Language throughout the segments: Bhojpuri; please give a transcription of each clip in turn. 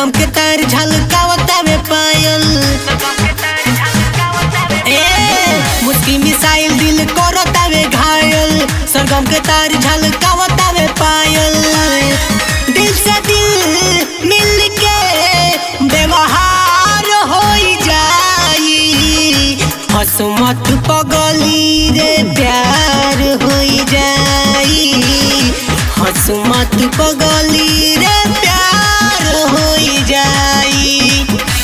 सरगम के तार झलकावता में पायल ए मुस्की मिसाइल दिल करता में घायल सरगम के तार झलकावता में पायल दिल से दिल मिल के व्यवहार हो जाई हसमत पगली रे प्यार हो जाई हसमत पगली रे प्यार हो जाई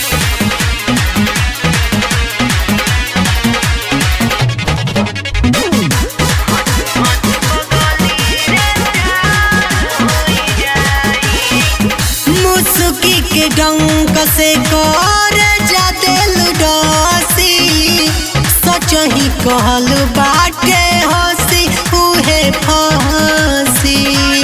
मुसुकी के डंक से कर जा दिल डसी सच ही कहल बाटे हसी उहे फसी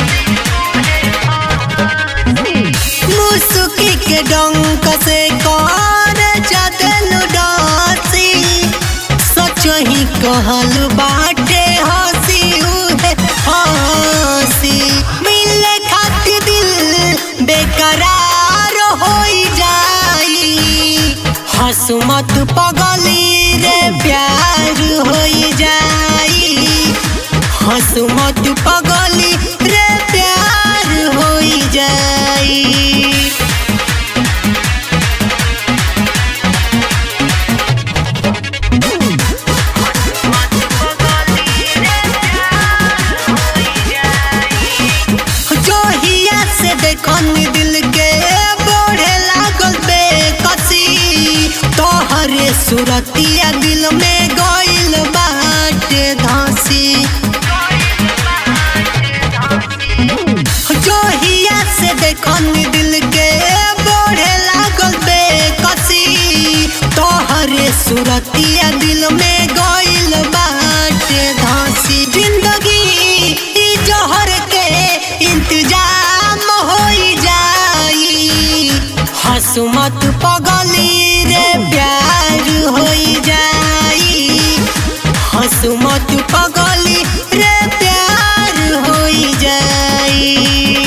मुसुकी के डंक से कर जा दिल डसी सच ही कहल बाटे हसी उहे हसी मिले खातिर दिल बेकरार हो जाई हसमत पगली रे प्यार हो जाई हसमत पगली रे प्यार हो जाई जोहिया से देखन दिल के बढ़े लागल बेकसी तोहरे सुरतिया दिल में गइल बाटे धसी जोहिया से देखन दिल के बढ़े लागल बेकसी तोहरे सुरतिया दिल में गइल बाटे धसी जिंदगी ई जहर के इंतजाम हो जाई हसमत पगली रे प्यार हो जाई हसमत पगली रे प्यार हो जाई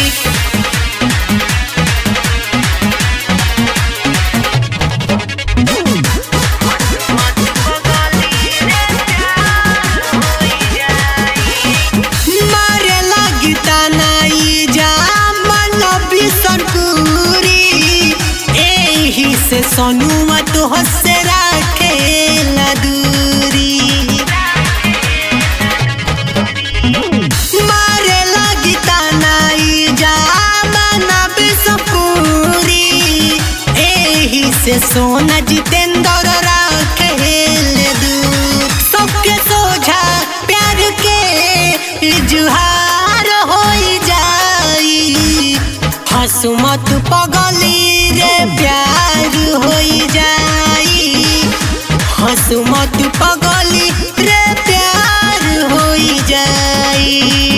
मारे लगी तनाई जा मन बिसनपुरी एही से सोनुआ तो हसे राखे दूरी मारे लगी तनाई जा मन बिसनपुरी एही से सोना जितेंद्र राखे दूर सबके सोझा प्यार के जुहार हो जाई हसमत पगली रे प्यार हो जाई हसमत पगली रे प्यार हो जाई